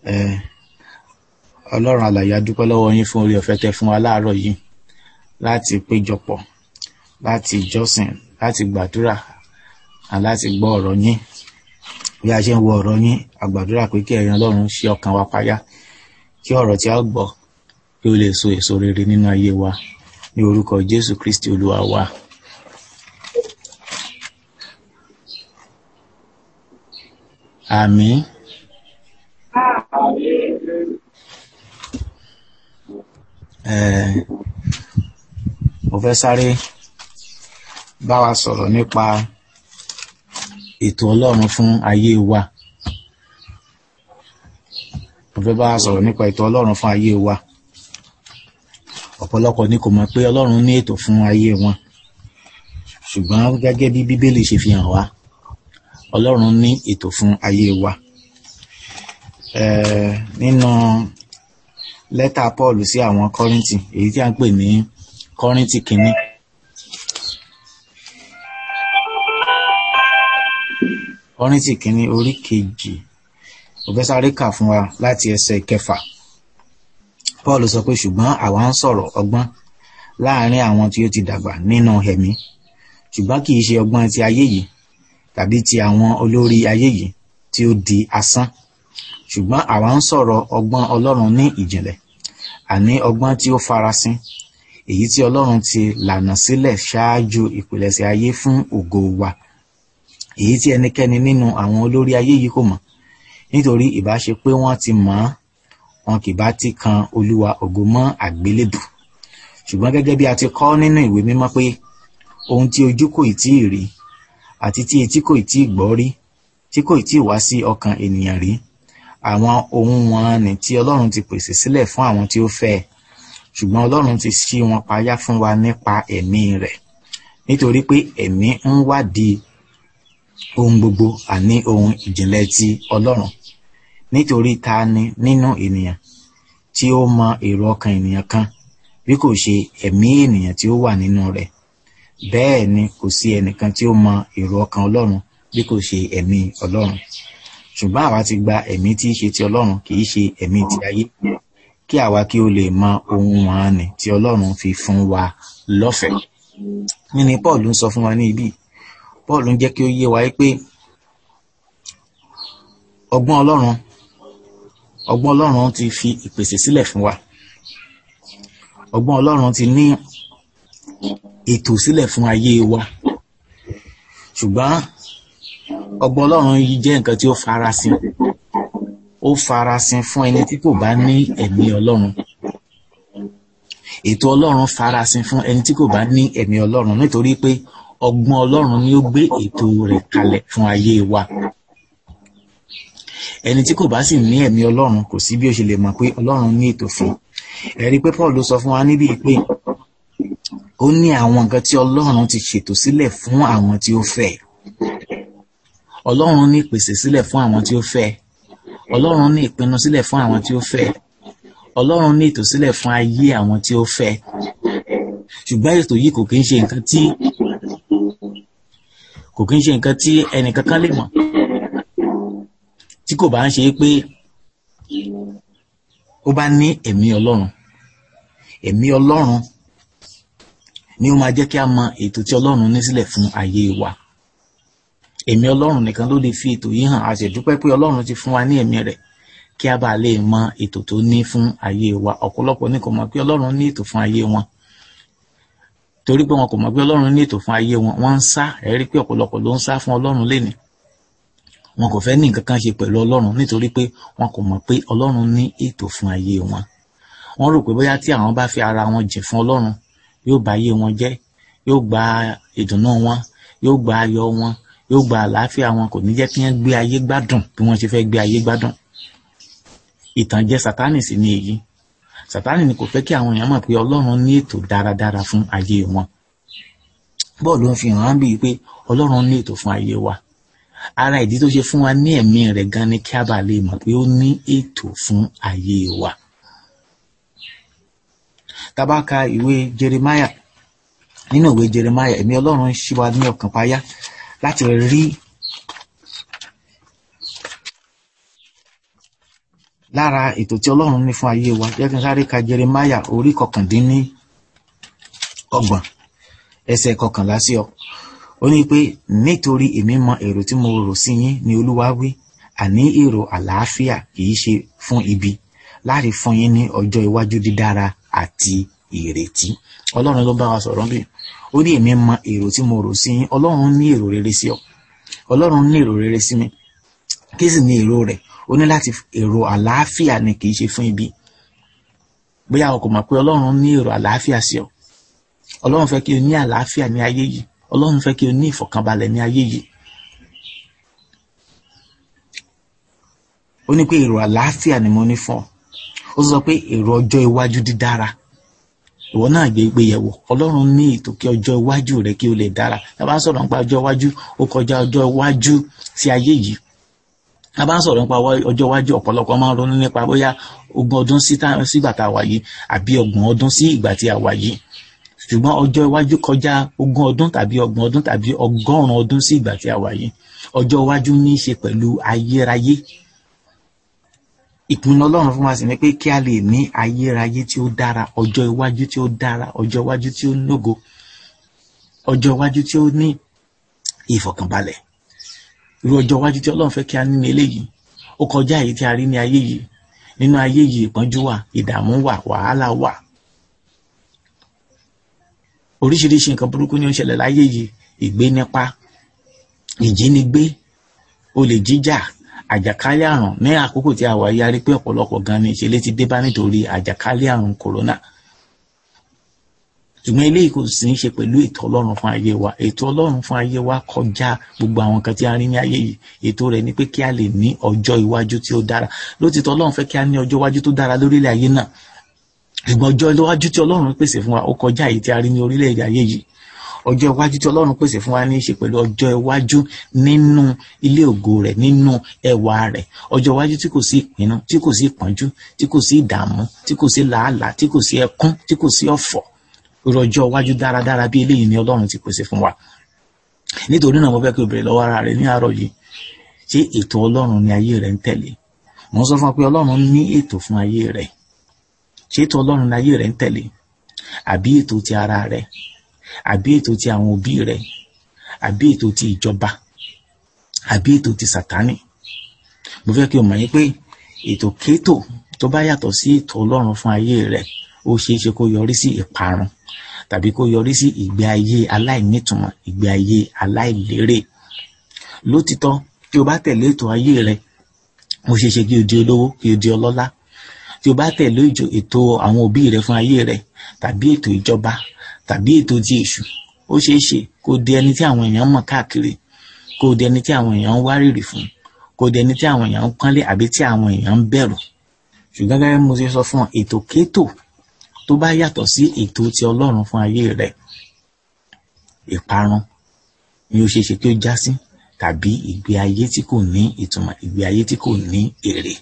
Eh, ọlọ́run alàyè a dúpẹ́ lọ́wọ́ yín fún orí ọ̀fẹ́ tẹ́ fún wa láàárọ̀ yìí láti péjọpọ̀ láti jọ́sìn láti gbàdúrà àti láti gbọ́ ọ̀rọ̀ yín bí a ṣe ń wo ọ̀rọ̀ yín a gbàdúrà pé kí ẹ̀yin ọlọ́run ṣí ọkàn wa payá kí ọ̀rọ̀ tí a gbọ́ kí ó lè so èso rere nínú ayé wa ní orúkọ jésù kristi olúwa wa. àmín. Eh, mo fẹ́ sáré bá wa sọ̀rọ̀ nípa ètò ọlọ́run fún ayé wa mo fẹ́ bá wa sọ̀rọ̀ nípa ètò ọlọ́run fún ayé wa ọ̀pọ̀lọpọ̀ ni kò mọ̀ pé ọlọ́run ní ètò fún ayé wọn ṣùgbọ́n gẹ́gẹ́ bí bíbélì ṣe fi hàn wá ọlọ́run ní ètò fún ayé wa Eh, nínú lẹ́tà paul sí àwọn kọ́ríntì èyí tí a ń pè ní kọ́ríntì kínní kọ́ríntì kínní orí kejì mo fẹ́ sáré kà fún wa láti ẹsẹ̀ kẹfà paul sọ pé ṣùgbọ́n àwa ń sọ̀rọ̀ ọgbọ́n láàrin àwọn tí ó ti dàgbà nínú ẹ̀mí ṣùgbọ́n kì í ṣe ọgbọ́n ti ayé yìí tàbí ti àwọn olórí ayé yìí tí ó di asán ṣùgbọ́n àwa ń sọ̀rọ̀ ọgbọ́n ọlọ́run ní ìjìnlẹ̀ àní ọgbọ́n tí ó farasin èyí tí ọlọ́run ti lànà sílẹ̀ ṣáájú ìpilẹ̀ṣẹ̀ ayé fún ògo wa èyí tí ẹnikẹ́ni nínú àwọn olórí ayé yìí kò mọ̀ nítorí ìbá ṣe pé wọ́n ti mọ̀ ọ́n wọn kì bá ti kan olúwa ògo mọ́ àgbélébù ṣùgbọ́n gẹ́gẹ́ bí a ti kọ́ nínú ìwé mímọ́ pé ohun tí ojú kò tí ì rí àti tí etí kò tí ì gbọ́ rí tí kò tí ì wá sí ọkàn ènìyàn rí àwọn ohun wọn ni tí ọlọ́run ti pèsè sílẹ̀ fún àwọn tí ó fẹ́ ẹ ṣùgbọ́n ọlọ́run ti ṣí wọn payá fún wa nípa ẹ̀mí rẹ̀ nítorí pé ẹ̀mí ń wádìí ohun gbogbo àní ohun ìjìnlẹ̀ ti ọlọ́run nítorí ta ni nínú ènìyàn tí ó mọ èrò ọkàn ènìyàn kan bí kò ṣe ẹ̀mí ènìyàn tí ó wà nínú rẹ̀ bẹ́ẹ̀ ni kò sí ẹnìkan tí ó mọ èrò ọkàn ọlọ́run bí kò ṣe ẹ̀mí ọlọ́run ṣùgbọ́n àwa ti gba ẹ̀mí tí í ṣe ti ọlọ́run kì í ṣe ẹ̀mí ti ayé kí àwa kí ó lè mọ ohun wọn ni tí ọlọ́run fi fún wa lọ́fẹ̀ẹ́ nínú paul ń sọ fún wa ní ibí paul ń jẹ́ kí ó yé wa pé ọgbọ́n ọlọ́run ọgbọ́n ọlọ́run ti fi ìpèsè sílẹ̀ fún wa ọgbọ́n ọlọ́run ti ní ètò sílẹ̀ fún ayé wa ṣùgbọ́n ọgbọ́n ọlọ́run yìí jẹ́ nǹkan tí ó farasin ó farasin fún ẹni tí kò bá ní ẹ̀mí ọlọ́run ètò ọlọ́run farasin fún ẹni tí kò bá ní ẹ̀mí ọlọ́run nítorí pé ọgbọ́n ọlọ́run ni ó gbé ètò rẹ̀ kalẹ̀ fún ayé wa ẹni tí kò bá sì ní ẹ̀mí ọlọ́run kò sí bí ó ṣe lè mọ̀ pé ọlọ́run ní ètò fún ẹ̀rí pé paul ló sọ fún wa níbí pé ó ní àwọn nǹkan tí ọlọ́run ti ṣètò sílẹ̀ fún àwọn tí ó fẹ́ ọlọ́run ní ìpèsè sílẹ̀ fún àwọn tí ó fẹ́ ọlọ́run ní ìpinnu sílẹ̀ fún àwọn tí ó fẹ́ ọlọ́run ní ètò sílẹ̀ fún ayé àwọn tí ó fẹ́ ṣùgbọ́n ètò yìí kò kí ń ṣe nǹkan tí kò kí ń ṣe nǹkan tí ẹnìkankan lè mọ̀ tí kò bá ń ṣe pé ó bá ní ẹ̀mí ọlọ́run ẹ̀mí ọlọ́run ni ó máa jẹ́ kí a mọ ètò tí ọlọ́run ní sílẹ̀ fún ayé wa ẹ̀mí ọlọ́run nìkan ló lè fi ètò yìí hàn a sì dúpẹ́ pé ọlọ́run ti fún wa ní ẹ̀mí rẹ̀ kí a bá lè mọ ètò tó ní fún ayé wa ọ̀pọ̀lọpọ̀ ní kò mọ̀ pé ọlọ́run ní ètò fún ayé wọn torí pé wọn kò mọ̀ pé ọlọ́run ní ètò fún ayé wọn wọ́n ń sá ẹ̀rí pé ọ̀pọ̀lọpọ̀ ló ń sá fún ọlọ́run léni wọn kò fẹ́ ní nǹkan kan ṣe pẹ̀lú ọlọ́run nítorí pé wọn kò mọ̀ pé ọlọ́run ní ètò fún ayé wọn wọ́n rò pé bóyá tí àwọn bá fi ara wọn jìn fún ọlọ́run yóò bà ayé wọn jẹ́ yóò gba ìdùnnú wọn yóò gba ayọ̀ wọn yóò gba àlàáfíà wọn kò ní jẹ́ kí wọ́n gbé ayé gbádùn bí wọ́n ṣe fẹ́ gbé ayé gbádùn ìtànjẹ sátánì sì ni èyí sátánì ni kò fẹ́ kí àwọn èèyàn mọ̀ pé ọlọ́run ní ètò dáradára fún ayé wọn bọ́ọ̀lù ń fi hàn án bíi pé ọlọ́run ní ètò fún ayé wa ara ìdí tó ṣe fún wa ní ẹ̀mí rẹ̀ gan ni kí a bá lè mọ̀ pé ó ní ètò fún ayé wa tá bá ka ìwé Jeremiah nínú ìwé Jeremiah ẹ̀mí ọlọ́run ṣí wa ní ọkàn payá láti rí lára ètò tí ọlọ́run ní fún ayé wa jẹ́ kí n sáré ka jeremaya orí kọkàndínní ọgbọ̀n ẹsẹ̀ kọkànlá sí ọ ó ní pé nítorí èmi mọ èrò tí mo rò sí yín ni olúwa wí àní èrò àlàáfíà kìí ṣe fún ibi láti fún yín ní ọjọ́ iwájú dídára àti ìrètí ọlọ́run ló bá wa sọ̀rọ̀ bí ó ní èmi mọ èrò tí mo rò sí yín ọlọ́run ní èrò rere sí ọ ọlọ́run ní èrò rere sí mi kí sì ní èrò rẹ̀ ó ní láti èrò àlàáfíà ni kìí ṣe fún ibi bóyá o kò mọ̀ pé ọlọ́run ní èrò àlàáfíà sí ọ ọlọ́run fẹ́ kí o ní àlàáfíà ní ayé yìí ọlọ́run fẹ́ kí o ní ìfọ̀kànbalẹ̀ ní ayé yìí ó ní pé èrò àlàáfíà ni mo ní fún ọ ó sọ pé èrò ọjọ́ iwájú dídára ìwọ náà gbé gbé yẹ̀wò ọlọ́run ní ètò kí ọjọ́ iwájú rẹ kí o lè dára tá a bá ń sọ̀rọ̀ nípa ọjọ́ iwájú ó kọjá ọjọ́ iwájú sí ayé yìí tá a bá ń sọ̀rọ̀ nípa ọjọ́ iwájú ọ̀pọ̀lọpọ̀ máa ń ronú nípa bóyá ogún ọdún sígbà tá a wà yìí àbí ọgbọ̀n ọdún sí ìgbà tí a wà yìí ṣùgbọ́n ọjọ́ iwájú kọjá ogún ọdún tàbí ọgbọ̀n ọdún tàbí ọgọ́rùn-ún ọdún sí ìgbà tí a wà yìí ọjọ́ iwájú ní í ṣe pẹ̀lú ayérayé ìpinnu ọlọ́run fún wa sì ni pé kí a lè ní ayérayé tí ó dára ọjọ́ iwájú tí ó dára ọjọ́ iwájú tí ó lógo ọjọ́ iwájú tí ó ní ìfọ̀kànbalẹ̀ irú ọjọ́ iwájú tí ọlọ́run fẹ́ kí a ní ní eléyìí ó kọjá èyí tí a rí ní ayé yìí nínú ayé yìí ìpọ́njú wà ìdààmú wà wàhálà wà oríṣiríṣi nǹkan burúkú ni ó ń ṣẹlẹ̀ láyé yìí ìgbénipa ìjínigbé olè jíjà àjàkálẹ̀ àrùn ní àkókò tí a wà yá rí pé ọ̀pọ̀lọpọ̀ gan ni ìṣẹ̀lẹ̀ ti dé bá nítorí àjàkálẹ̀ àrùn kòrónà ṣùgbọ́n eléyìí kò sì ń ṣe pẹ̀lú ètò ọlọ́run fún ayé wa ètò ọlọ́run fún ayé wa kọjá gbogbo àwọn nǹkan tí a rí ní ayé yìí ètò rẹ̀ ni pé kí a lè ní ọjọ́ iwájú tí ó dára lótìtọ́ ọlọ́run fẹ́ kí a ní ọjọ́ iwájú tó dára lórílẹ̀ ayé náà ṣùgbọ́n ọjọ́ iwájú tí ọlọ́run pèsè fún wa ó kọjá èyí tí a rí ní orílẹ̀-èdè ayé yìí ọjọ́ iwájú tí ọlọ́run pèsè fún wa ní í ṣe pẹ̀lú ọjọ́ iwájú nínú ilé ògo rẹ̀ nínú ẹwà rẹ̀ ọjọ́ iwájú tí kò sí ìpinnu tí kò sí ìpọ́njú tí kò sí ìdààmú tí kò sí làálàá tí kò sí ẹkún tí kò sí ọ̀fọ̀ irú ọjọ́ iwájú dáradára bí eléyìí ni ọlọ́run ti pèsè fún wa nítorí náà mo fẹ́ kí o bèrè lọ́wọ́ ara rẹ ní àárọ̀ yìí ṣé ètò ọlọ́run ní ayé rẹ ń tẹ̀lé mo ń sọ fún ọ pé ọlọ́run ní ètò fún ayé rẹ ṣé ètò ọlọ́run ní ayé rẹ ń tẹ̀lé àbí ètò ti ara rẹ àbí ètò ti àwọn òbí rẹ àbí ètò ti ìjọba àbí ètò ti sàtánì mo fẹ́ kí o mọ̀ yín pé ètò kétò tó bá yàtọ̀ sí ètò ọlọ́run fún ayé rẹ ó ṣeé ṣe kó yọrí sí ìparun tàbí kó yọrí sí ìgbé ayé aláìnítumọ̀ ìgbé ayé aláìlérè lótìtọ́ tí o bá tẹ̀lé ètò ayé rẹ ó ṣeé ṣe kí o di olówó kí o di ọlọ́lá tí o bá tẹ̀lé ètò àwọn òbí rẹ fún ayé rẹ tàbí ètò ìjọba tàbí ètò ti èṣù ó ṣeé ṣe kó di ẹni tí àwọn èèyàn mọ̀ káàkiri kó di ẹni tí àwọn èèyàn ń wárìrì fún kó di ẹni tí àwọn èèyàn ń pọ́nlé àbí tí àwọn èèyàn ń bẹ̀rù ṣùgbọ́n gẹ́gẹ́ bí mo ṣe sọ fún ọ ètò kétò tó bá yàtọ̀ sí ètò ti ọlọ́run fún ayé rẹ ìparun ni ó ṣeé ṣe kí ó já sí tàbí ìgbé ayé tí kò ní ìtumọ̀ ìgbé ayé tí kò ní èrè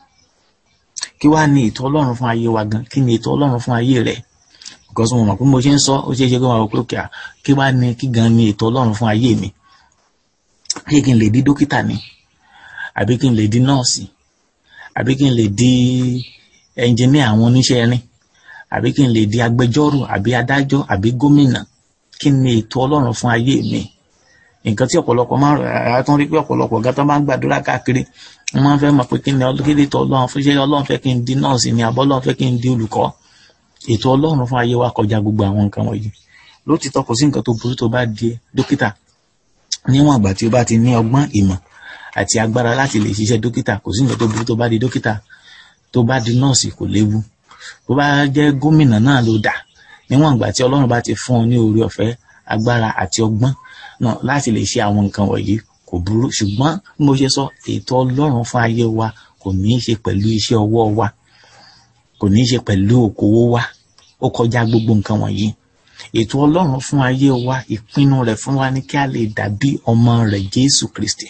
kí wàá ní ètò ọlọ́run fún ayé wa gan kí ni ètò ọlọ́run fún ayé rẹ because mo mọ̀ pé mo ṣe ń sọ ó ṣeé ṣe kí wọ́n wọ pé òkè à kí wàá ní kí gan ni ètò ọlọ́run fún ayé mi kí kí n lè di dókítà ni àbí kí n lè di nọ́ọ̀sì àbí kí n lè di ẹnjìníà àwọn oníṣẹ́ irin àbí kí n lè di agbẹjọ́rò àbí adájọ́ àbí gómìnà kí ni ètò ọlọ́run fún ayé mi nǹkan tí ọ̀pọ̀lọpọ̀ máa ń tún rí pé ọ̀pọ̀lọpọ̀ ọ̀gá tó máa ń gbàdúrà káàkiri wọ́n máa ń fẹ́ mọ̀ pé kí ni kéde ètò ọlọ́run fún ṣé ọlọ́run fẹ́ kí n di nọ́ọ̀sì ni àbọ̀ ọlọ́run fẹ́ kí n di olùkọ́ ètò ọlọ́run fún ayé wa kọjá gbogbo àwọn nǹkan wọ̀nyí lótìtọ́ kò sí nǹkan tó burú tó bá di dókítà níwọ̀n àgbà tí ó bá ti ní ọgbọ́n ìmọ̀ àti agbára láti lè ṣiṣẹ́ dókítà kò sí nǹkan tó burú tó bá di dókítà tó bá di nọ́ọ̀sì kò léwu bó bá jẹ́ gómìnà náà ló dà níwọ̀n ìgbà tí ọlọ́run bá ti fún ọ ní oore ọ̀fẹ́ agbára àti ọgbọ́n náà láti lè ṣe àwọn nǹkan wọ̀nyí kò burú ṣùgbọ́n bí mo ṣe sọ ètò ọlọ́run fún ayé wa kò ní í ṣe pẹ̀lú iṣẹ́ ọwọ́ wa kò ní í ṣe pẹ̀lú òkòwò wa ó kọjá gbogbo nǹkan wọ̀nyí ètò ọlọ́run fún ayé wa ìpinnu rẹ̀ fún wa ní kí a lè dàbí ọmọ rẹ̀ jésù kristi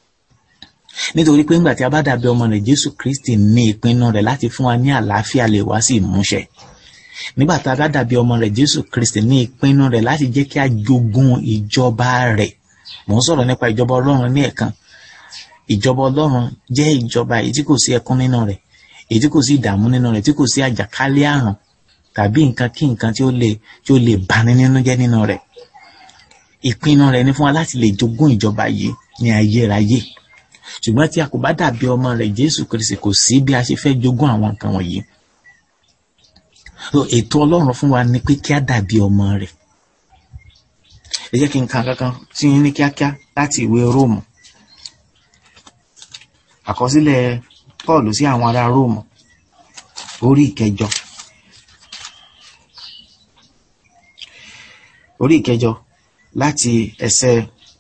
nítorí pé ńgbà tí a bá dàbí ọmọ rẹ̀ jésù kristi ní ìpinnu rẹ̀ láti fún wa ní àlàáfíà lè wá sí ìmúṣẹ nígbà tá a bá dàbí ọmọ rẹ̀ jésù kristi ní ìpinnu rẹ̀ láti jẹ́ kí a jogún ìjọba rẹ̀ mò ń sọ̀rọ̀ nípa ìjọba ọlọ́run ní ẹ̀kan ìjọba ọlọ́run jẹ́ ìjọba èyí tí kò sí ẹkún nínú rẹ̀ èyí tí kò sí ìdààmú nínú rẹ̀ tí kò sí àjàkálẹ̀ àrùn tàbí nǹkan kí nǹkan tí ó lè tí ó lè bani nínú jẹ́ nínú rẹ̀ ìpinnu rẹ̀ ni fún wa láti lè jogún ìjọba yìí ní ayérayé ṣùgbọ́n tí a kò bá dàbí ọmọ rẹ̀ Jésù Kristi kò sí bí a ṣe fẹ́ jogún àwọn nǹkan wọ̀nyí so ètò Ọlọ́run fún wa ni pé kí a dàbí ọmọ rẹ̀ ẹ jẹ́ kí n ka kankan sí yín ní kíákíá láti ìwé Róòmù àkọsílẹ̀ Paul sí àwọn ará Róòmù orí ìkẹjọ orí ìkẹjọ láti ẹsẹ̀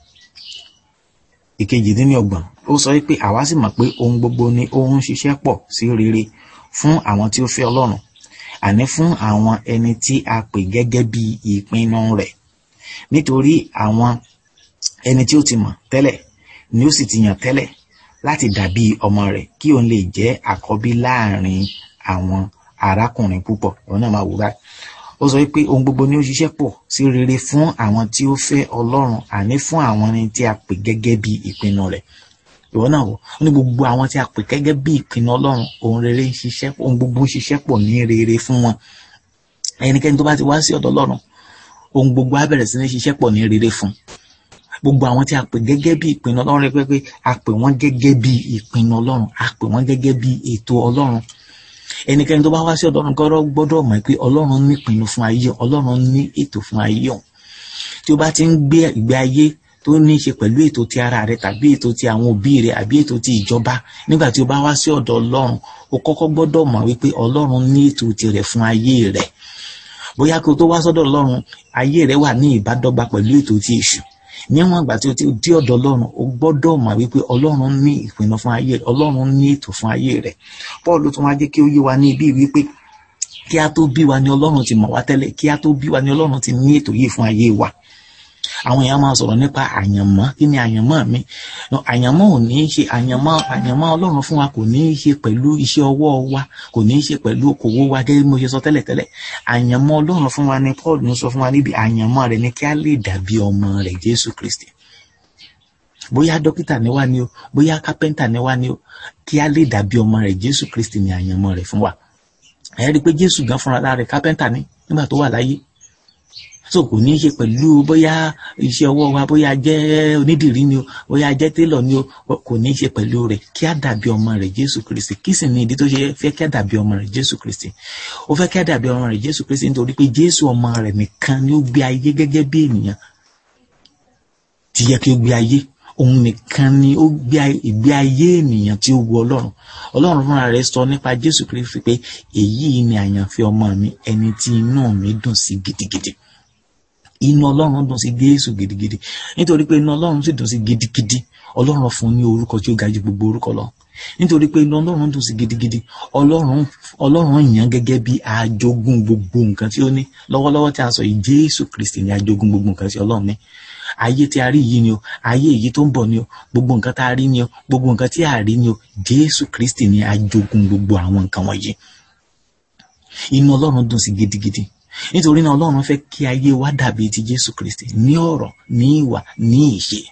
ìkejìdínlọ́gbọ̀n ó sọ pé àwa sì mọ̀ pé ohun gbogbo ni ó ń ṣiṣẹ́ pọ̀ sí rere fún àwọn tí ó fẹ́ Ọlọ́run àní fún àwọn ẹni tí a pè gẹ́gẹ́ bí ìpinnu rẹ̀ nítorí àwọn ẹni tí ó ti mọ̀ tẹ́lẹ̀ ni ó sì ti yàn tẹ́lẹ̀ láti dàbí ọmọ rẹ̀ kí òun lè jẹ́ àkọ́bí láàrin àwọn arákùnrin púpọ̀ òun náà máa wò báyìí ó sọ pé ohun gbogbo ni ó ṣiṣẹ́ pọ̀ sí rere fún àwọn tí ó fẹ́ Ọlọ́run àní fún àwọn ẹni tí a pè gẹ́gẹ́ bí ìpinnu rẹ̀ ìwọ náà wò ó ní gbogbo àwọn tí a pè gẹ́gẹ́ bí ìpinnu Ọlọ́run ohun rere ń ṣiṣẹ́ ohun gbogbo ń ṣiṣẹ́ pọ̀ ní rere fún wọn ẹnikẹ́ni tó bá ti wá sí ọ̀dọ̀ Ọlọ́run ohun gbogbo á bẹ̀rẹ̀ sí ní ṣiṣẹ́ pọ̀ ní rere fún gbogbo àwọn tí a pè gẹ́gẹ́ bí ìpinnu Ọlọ́run rẹ pé a pè wọ́n gẹ́gẹ́ bí ìpinnu Ọlọ́run a pè wọ́n gẹ́gẹ́ bí ètò Ọlọ́run ẹnikẹ́ni tó bá wá sí ọ̀dọ̀ Ọlọ́run gbọ́dọ̀ gbọ́dọ̀ mọ̀ pé Ọlọ́run ní ìpinnu fún ayé Ọlọ́run ní ètò fún ayé ọ̀hún tí ó bá ti ń gbé ìgbé ayé tó ní í ṣe pẹ̀lú ètò ti ara rẹ tàbí ètò ti àwọn òbí rẹ àbí ètò ti ìjọba nígbà tí o bá wá sí ọ̀dọ̀ Ọlọ́run o kọ́kọ́ gbọ́dọ̀ mọ̀ wípé Ọlọ́run ní ètò tirẹ̀ fún ayé rẹ bóyá kí o tó wá sọ́dọ̀ Ọlọ́run ayé rẹ wà ní ìbádọ́gba pẹ̀lú ètò ti èṣù níwọ̀n ìgbà tí o ti dé ọ̀dọ̀ Ọlọ́run o gbọ́dọ̀ mọ̀ wípé Ọlọ́run ní ìpinnu fún ayé rẹ Ọlọ́run ní ètò fún ayé rẹ Paul tún wá jẹ́ kí ó yé wa ní ibi wípé kí a tó bí wa ni Ọlọ́run ti mọ̀ wá tẹ́lẹ̀ kí a tó bí wa ni Ọlọ́run ti ní ètò yìí fún ayé wa àwọn èèyàn máa sọ̀rọ̀ nípa àyànmọ́ kí ni àyànmọ́ mi àyànmọ́ ò ní í ṣe àyànmọ́ àyànmọ́ Ọlọ́run fún wa kò ní í ṣe pẹ̀lú iṣẹ́ ọwọ́ wa kò ní í ṣe pẹ̀lú okòwò wa gẹ́gẹ́ bí mo ṣe sọ tẹ́lẹ̀ tẹ́lẹ̀ àyànmọ́ Ọlọ́run fún wa ni Paul ń sọ fún wa níbi àyànmọ́ rẹ̀ ni kí a lè dàbí ọmọ rẹ̀ Jésù Kristi bóyá dókítà ni wá ni o bóyá kápẹ́ńtà ni wá ni o kí a lè dàbí ọmọ rẹ̀ Jésù Kristi ni àyànmọ́ rẹ̀ fún wa ẹ rí i pé Jésù gan fúnra lára rẹ̀ kápẹ́ńtà ni nígbà tó wà láyé so kò ní í ṣe pẹ̀lú bóyá iṣẹ́ ọwọ́ wa bóyá jẹ́ onídìrí ni o bóyá jẹ́ télọ̀ ni o kò ní í ṣe pẹ̀lú rẹ̀ kí á dàbí ọmọ rẹ̀ Jésù Kristi kí sì ni ìdí tó ṣe fẹ́ kí á dàbí ọmọ rẹ̀ Jésù Kristi ó fẹ́ kí á dàbí ọmọ rẹ̀ Jésù Kristi nítorí pé Jésù ọmọ rẹ̀ nìkan ni ó gbé ayé gẹ́gẹ́ bí ènìyàn ti yẹ kí ó gbé ayé òun nìkan ni ó gbé ìgbé ayé ènìyàn tí ó wu Ọlọ́run Ọlọ́run fúnra rẹ̀ sọ nípa Jésù Kristi pé èyí ni àyànfẹ́ ọmọ mi ẹni tí inú mi dùn sí gidigidi inú ọlọ́run dùn sí jésù gidigidi nítorí pé inú ọlọ́run sì dùn sí gidigidi ọlọ́run fún ní orúkọ tí ó ga ju gbogbo orúkọ lọ nítorí pé inú ọlọ́run dùn sí gidigidi ọlọ́run ọlọ́run yàn gẹ́gẹ́ bí ajogún gbogbo nǹkan tí ó ní lọ́wọ́lọ́wọ́ tí a sọ yìí jésù kristi ni ajogún gbogbo nǹkan tí ọlọ́run ní ayé tí a rí yìí ni o ayé èyí tó ń bọ̀ ni o gbogbo nǹkan tá a rí ni o gbogbo nǹkan tí a rí ni o jésù kristi ni ajogún gbogbo àwọn nǹkan wọ̀nyí inú ọlọ́run dùn sí gidigidi nítorí náà ọlọ́run fẹ́ kí ayé wa dàbí ti jésù kristi ní ọ̀rọ̀ ní ìwà ní ìṣe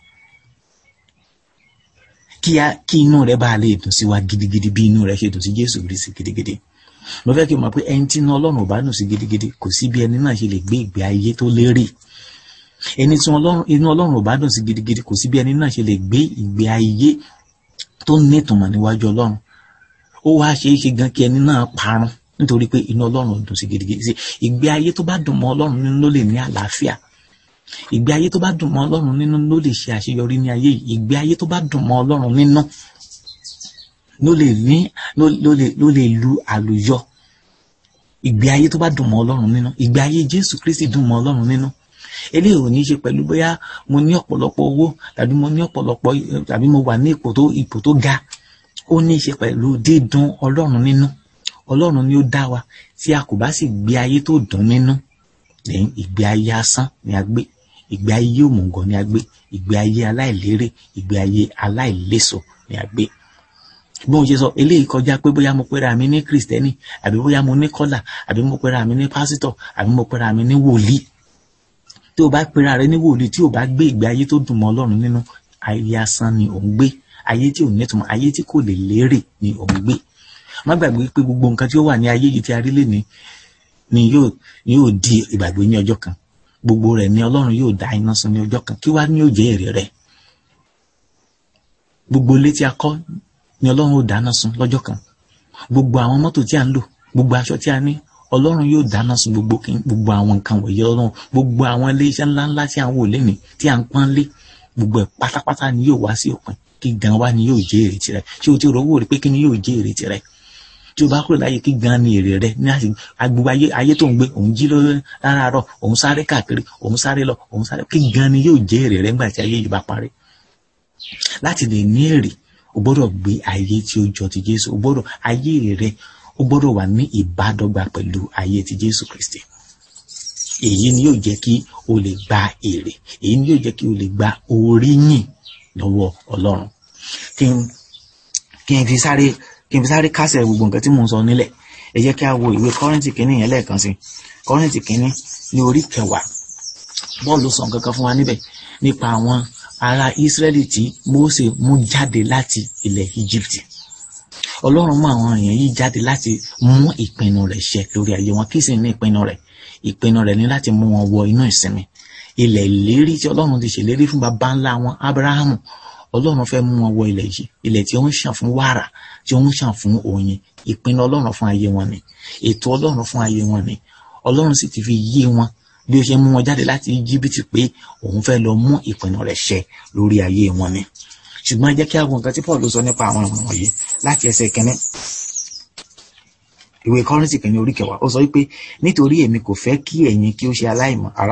kí a kí inú rẹ bá lè dùn sí wa gidigidi bí inú rẹ ṣe dùn sí jésù kristi gidigidi mo fẹ́ kí n mọ̀ pé ẹni tí inú ọlọ́run ò bá dùn sí gidigidi kò sí bí ẹni náà ṣe lè gbé ìgbé ayé tó lérè ẹni tí inú ọlọ́run ò bá dùn sí gidigidi kò sí bí ẹni náà ṣe lè gbé ìgbé ayé tó nítumọ̀ níwájú ọlọ́run ó wá ṣeé ṣe gan kí ẹni náà parun nítorí pé inú ọlọ́run dùn sí gidigidi sí ìgbé ayé tó bá dùn mọ́ ọlọ́run nínú ló lè ní àlàáfíà ìgbé ayé tó bá dùn mọ́ ọlọ́run nínú ló lè ṣe àṣeyọrí ní ayé yìí ìgbé ayé tó bá dùn mọ́ ọlọ́run nínú ló lè ní ló lè ló lè lu àlùyọ ìgbé ayé tó bá dùn mọ́ ọlọ́run nínú ìgbé ayé jésù kristi dùn mọ́ ọlọ́run nínú eléyìí ò ní í ṣe pẹ̀lú bóyá mo ní ọ̀pọ̀lọpọ̀ owó tàbí mo ní ọ̀pọ̀lọpọ̀ tàbí mo wà ní ipò tó ipò tó ga ó ní í ṣe pẹ̀lú dídùn ọlọ́run nínú ọlọ́run ni ó dá wa tí a kò bá sì gbé ayé tó dùn nínú lẹ́yìn ìgbé ayé asán ni a gbé ìgbé ayé òmùgọ̀ ni a gbé ìgbé ayé aláìlérè ìgbé ayé aláìléso ni a gbé bí mo ṣe sọ eléyìí kọjá pé bóyá mo pera mi ní kristẹni àbí bóyá mo ní kọ́là àbí mo pera mi ní pásítọ̀ àbí mo pera mi ní wòlíì tí o bá pera rẹ ní wòlíì tí o bá gbé ìgbé ayé tó dùn mọ́ ọlọ́run nínú ayé asán ni ò ń gbé ayé tí ò nítumọ̀ ayé tí kò lè lérè ni ò ń gbé má gbàgbé pé gbogbo nǹkan tí ó wà ní ayé yìí tí a rí lénìí ni yóò yóò di ìgbàgbé ní ọjọ́ kan gbogbo rẹ̀ ni ọlọ́run yóò dá iná sun ní ọjọ́ kan kí wá ní yóò jẹ́ èrè rẹ̀ gbogbo ilé tí a kọ́ ni ọlọ́run ó dáná sun lọ́jọ́ kan gbogbo àwọn mọ́tò tí a ń lò gbogbo aṣọ tí a ní ọlọ́run yóò dáná sun gbogbo gbogbo àwọn nǹkan wọ̀nyí ọlọ́run gbogbo àwọn ilé iṣẹ́ ńláńlá tí a ń wò lénìí tí a ń pọ́n lé gbogbo ẹ̀ pátápátá ni yóò wá sí òpin kí gan wá ni yóò jẹ́ èrè tirẹ̀ ṣé o ti rò wò rí pé kí ni yóò jẹ́ èrè tirẹ̀ tí o bá kúrò láyé kí gan ni èrè rẹ ní àti agbègbè ayé ayé tó ń gbé òun jí lórí láràárọ̀ òun sáré káàkiri òun sáré lọ òun sáré kí gan ni yóò jẹ́ èrè rẹ nígbà tí ayé yìí bá parí láti lè ní èrè o gbọ́dọ̀ gbé ayé tí ó jọ ti Jésù o gbọ́dọ̀ ayé rẹ o gbọ́dọ̀ wà ní ìbádọ́gba pẹ̀lú ayé ti Jésù Kristi èyí ni yóò jẹ́ kí o lè gba èrè èyí ni yóò jẹ́ kí o lè gba oríyìn lọ́wọ́ Ọlọ́run kí n kí n fi sáré kí n fi sáré kásẹ̀ gbogbo nǹkan tí mò ń sọ nílẹ̀ ẹ jẹ́ kí a wo ìwé Kọ́ríńtì kínní yẹn lẹ́ẹ̀kan sí Kọ́ríńtì kínní ní orí kẹwàá Pọ́ọ̀lù sọ nǹkan kan fún wa níbẹ̀ nípa àwọn ará Ísírẹ́lì tí Mósè mú jáde láti ilẹ̀ Íjíbítì Ọlọ́run mú àwọn èèyàn yìí jáde láti mú ìpinnu rẹ̀ ṣẹ lórí ayé wọn kí sì ní ìpinnu rẹ̀ ìpinnu rẹ̀ ní láti mú wọn wọ inú ìsinmi ilẹ̀ ìlérí tí Ọlọ́run ti ṣèlérí fún baba ńlá wọn Ábúráhámù Ọlọ́run fẹ́ mú wọn wọ ilẹ̀ yìí ilẹ̀ tí ó ń ṣàn fún wàrà tí ó ń ṣàn fún oyin ìpinnu Ọlọ́run fún ayé wọn ni ètò Ọlọ́run fún ayé wọn ni Ọlọ́run sì ti fi yé wọn bí ó ṣe mú wọn jáde láti Íjíbítì pé òun fẹ́ lọ mú ìpinnu rẹ̀ ṣẹ lórí ayé wọn ni ṣùgbọ́n ẹ jẹ́ kí a wo nǹkan tí Paul sọ nípa àwọn ọmọ wọ̀nyí láti ẹsẹ̀ kẹ́ni ìwé Kọ́ríńtì kẹ́ni orí kẹwàá ó sọ wípé nítorí èmi kò fẹ́ kí ẹ̀yin kí ó ṣe aláìmọ̀ ará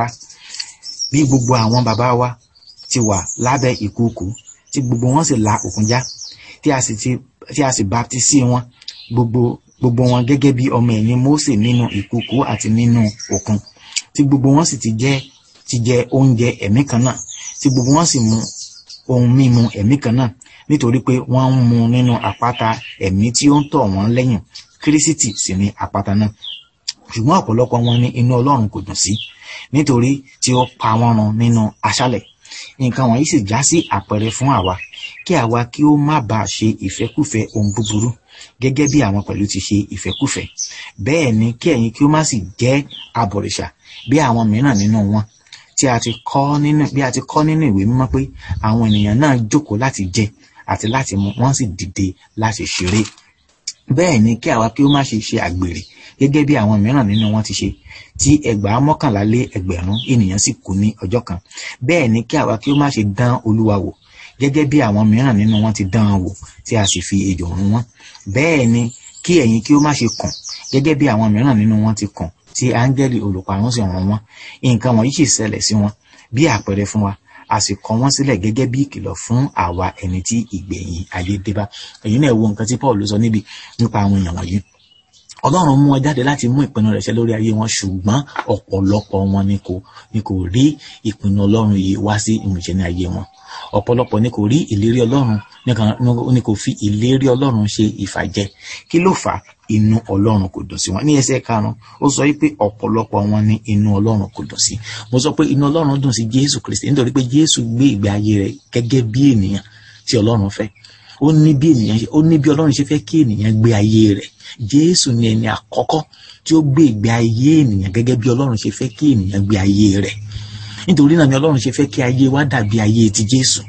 bí gbogbo àwọn bàbá wa ti wà lábẹ́ ìkùukù tí gbogbo wọn sì la òkun já tí a sì ti tí a sì baptisi wọn gbogbo gbogbo wọn gẹ́gẹ́ bí ọmọ ẹ̀yìn Mósè nínú ìkùukù àti nínú òkun tí gbogbo wọn sì ti jẹ ti jẹ oúnjẹ ẹ̀mí kan náà tí gbogbo wọn sì mu ohun mímu ẹ̀mí kan náà nítorí pé wọ́n ń mu nínú àpáta ẹ̀mí tí ó ń tọ̀ wọ́n lẹ́yìn kírísítì sì ni àpáta náà ṣùgbọ́n ọ̀pọ̀lọpọ̀ wọn ní inú Ọlọ́run kò dùn sí nítorí tí ó pa wọ́n run nínú aṣálẹ̀ nǹkan wọ̀nyí sì já sí àpẹẹrẹ fún àwa kí àwa kí ó má bàa ṣe ìfẹ́kùfẹ́ ohun búburú gẹ́gẹ́ bí àwọn pẹ̀lú ti ṣe ìfẹ́kùfẹ́ bẹ́ẹ̀ ni kí ẹ̀yin kí ó má sì jẹ́ abọ̀rìṣà bí àwọn mìíràn nínú wọn tí a ti kọ́ nínú bí a ti kọ́ nínú ìwé mímọ́ pé àwọn ènìyàn náà jókòó láti jẹ àti láti mu wọ́n sì dìde láti ṣeré bẹ́ẹ̀ ni kí àwa kí ó má ṣe ṣe àgbèrè gẹ́gẹ́ bí àwọn mìíràn nínú wọn ti ṣe tí ẹgbàá mọ́kànlá lé ẹgbẹ̀rún ènìyàn sì kú ní ọjọ́ kan bẹ́ẹ̀ ni kí àwa kí ó má ṣe dán olúwa wò gẹ́gẹ́ bí àwọn mìíràn nínú wọn ti dán an wò tí a sì fi ejò run wọn bẹ́ẹ̀ ni kí ẹ̀yin kí ó má ṣe kùn gẹ́gẹ́ bí àwọn mìíràn nínú wọn ti kùn tí áńgẹ́lì olùparun sì run wọn nǹkan wọ̀nyí sì ṣẹlẹ̀ sí wọn bí àpẹẹrẹ fún wa a sì kọ wọ́n sílẹ̀ gẹ́gẹ́ bí ìkìlọ̀ fún àwa ẹni tí ìgbẹ̀yìn ayé dé bá èyí náà wo nǹkan tí Paul sọ níbi nípa àwọn èèyàn wọ̀nyí ọlọ́run mú wọn jáde láti mú ìpinnu rẹ̀ ṣẹ lórí ayé wọn ṣùgbọ́n ọ̀pọ̀lọpọ̀ wọn ni kò ni kò rí ìpinnu ọlọ́run yìí wá sí ìmúṣẹ ní ayé wọn ọ̀pọ̀lọpọ̀ ni kò rí ìlérí ọlọ́run nìkan ni kò fi ìlérí ọlọ́run ṣe ìfàjẹ kí ló fà á inú ọlọ́run kò dùn sí wọn ní ẹsẹ̀ karùn-ún ó sọ pé ọ̀pọ̀lọpọ̀ wọn ní inú ọlọ́run kò dùn sí mo sọ pé inú ọlọ́run dùn sí jésù kristi nítorí pé jésù gbé ìgbé ayé rẹ̀ gẹ́gẹ́ bí ènìyàn tí ọlọ́run fẹ́ ó ní bí ènìyàn ó ní bí ọlọ́run ṣe fẹ́ kí ènìyàn gbé ayé rẹ̀ jésù ni ẹni àkọ́kọ́ tí ó gbé ìgbé ayé ènìyàn gẹ́gẹ́ bí ọlọ́run ṣe fẹ́ kí ènìyàn gbé ayé rẹ̀ nítorí náà ni ọlọ́run ṣe fẹ́ kí ayé wa dàbí ayé ti jésù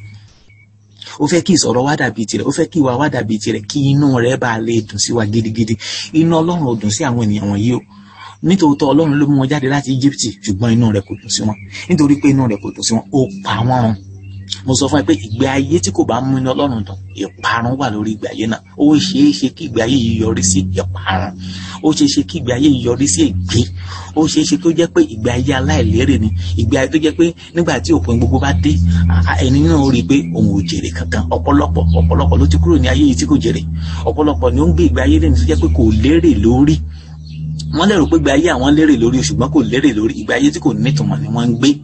ó fẹ́ kí ìsọ̀rọ̀ wa dàbí tirẹ̀ ó fẹ́ kí ìwà wa dàbí tirẹ̀ kí inú rẹ̀ bá lè dùn sí wa gidigidi inú ọlọ́run ò dùn sí àwọn ènìyàn wọ̀nyí o nítòótọ́ ọlọ́run ló mú wọn jáde láti íjíbítì ṣùgbọ́n inú rẹ̀ kò dùn sí wọn nítorí pé inú rẹ̀ kò dùn sí wọn ó pa wọ́n run mo sọ fún ẹ pé ìgbé ayé tí kò bá mú inú ọlọ́run dùn ìparun wà lórí ìgbé ayé náà ó ṣeé ṣe kí ìgbé ayé yìí yọrí sí ìparun ó ṣeé ṣe kí ìgbé ayé yìí yọrí sí ègbé ó ṣeé ṣe kó jẹ́ pé ìgbé ayé aláìlérè ni ìgbé ayé tó jẹ́ pé nígbà tí òpin gbogbo bá dé ẹni náà rí i pé òun ò jèrè kankan ọ̀pọ̀lọpọ̀ ọ̀pọ̀lọpọ̀ ló ti kúrò ní ayé yìí tí kò jèrè ọ̀pọ̀lọpọ̀ ni ó ń gbé ìgbé ayé lẹ́nu tó jẹ́ pé kò lérè lórí wọ́n lérò pé ìgbé ayé àwọn lérè lórí ṣùgbọ́n kò lérè lórí ìgbé ayé tí kò nítumọ̀ ni wọ́n ń gbé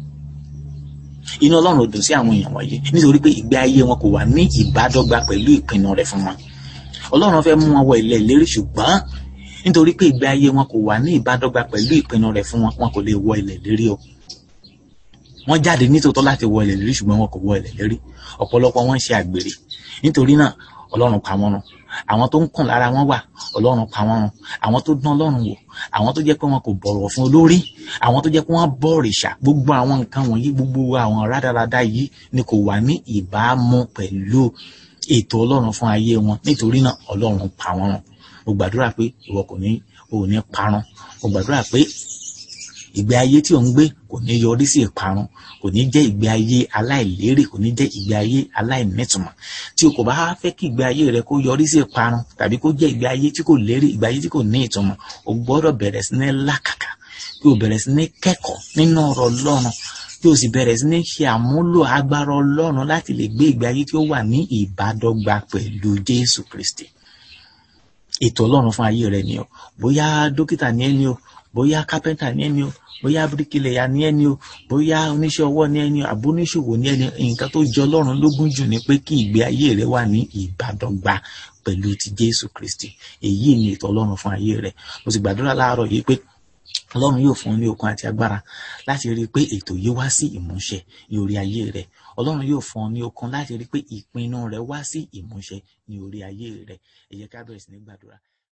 inú ọlọ́run ò dùn sí àwọn èèyàn wọ̀nyí nítorí pé ìgbé ayé wọn kò wà ní ìbádọ́gba pẹ̀lú ìpinnu rẹ̀ fún wọn ọlọ́run fẹ́ mú wọn wọ ilẹ̀ ìlérí ṣùgbọ́n nítorí pé ìgbé ayé wọn kò wà ní ìbádọ́gba pẹ̀lú ìpinnu rẹ̀ fún wọn wọn kò lè wọ ilẹ̀ ìlérí o wọ́n jáde nítòótọ́ láti wọ ilẹ̀ ìlérí ṣùgbọ́n wọn kò wọ ilẹ̀ ìlérí ọ̀pọ̀lọpọ̀ wọn ń ṣe àgbèrè nítorí náà ọlọ́run pa wọ́n run àwọn tó ń kùn lára wọn wà ọlọ́run pa wọ́n run àwọn tó dán ọlọ́run wò àwọn tó jẹ́ pé wọn kò bọ̀rọ̀ fún olórí àwọn tó jẹ́ pé wọ́n bọ òrìṣà gbogbo àwọn nǹkan wọ̀nyí gbogbo àwọn rádaràda yìí ni kò wà ní ìbámu pẹ̀lú ètò ọlọ́run fún ayé wọn nítorí náà ọlọ́run pa wọ́n run mo gbàdúrà pé ìwọ kò ní ò ní parun mo gbàdúrà pé ìgbé ayé tí ò ń gbé kò ní yọrí sí ìparun kò ní jẹ́ ìgbé ayé aláìlérè kò ní jẹ́ ìgbé ayé aláìnítumọ̀ tí o kò bá fẹ́ kí ìgbé ayé rẹ kó yọrí sí ìparun tàbí kó jẹ́ ìgbé ayé tí kò lérè ìgbé ayé tí kò ní ìtumọ̀ o gbọ́dọ̀ bẹ̀rẹ̀ sí ní làkàkà kí o bẹ̀rẹ̀ sí ní kẹ́kọ̀ọ́ nínú ọ̀rọ̀ Ọlọ́run kí o sì bẹ̀rẹ̀ sí ní ṣe àmúlò agbára Ọlọ́run láti lè gbé ìgbé ayé tí ó wà ní ìbádọ́gba pẹ̀lú Jésù Kristi ètò Ọlọ́run fún ayé rẹ ni o bóyá dókítà ni ẹni o bóyá kápẹ́ntà ní ẹni o bóyá bíríkìlẹ̀yà ní ẹni o bóyá oníṣẹ́ ọwọ́ ní ẹni o àbóníṣòwò ní ẹni nǹkan tó jọ Ọlọ́run lógún jù ni pé kí ìgbé ayé rẹ wà ní ìbádọ́gba pẹ̀lú ti Jésù Kristi èyí ni ètò Ọlọ́run fún ayé rẹ mo sì gbàdúrà láàárọ̀ yìí pé Ọlọ́run yóò fún ọ ní okun àti agbára láti rí i pé ètò yìí wá sí ìmúṣẹ ní orí ayé rẹ Ọlọ́run yóò fún ọ ní okun láti rí i pé ìpinnu rẹ wá sí ìmúṣẹ ní orí ayé rẹ ẹ jẹ́ ká bẹ̀rẹ̀ sí ní gbàdúrà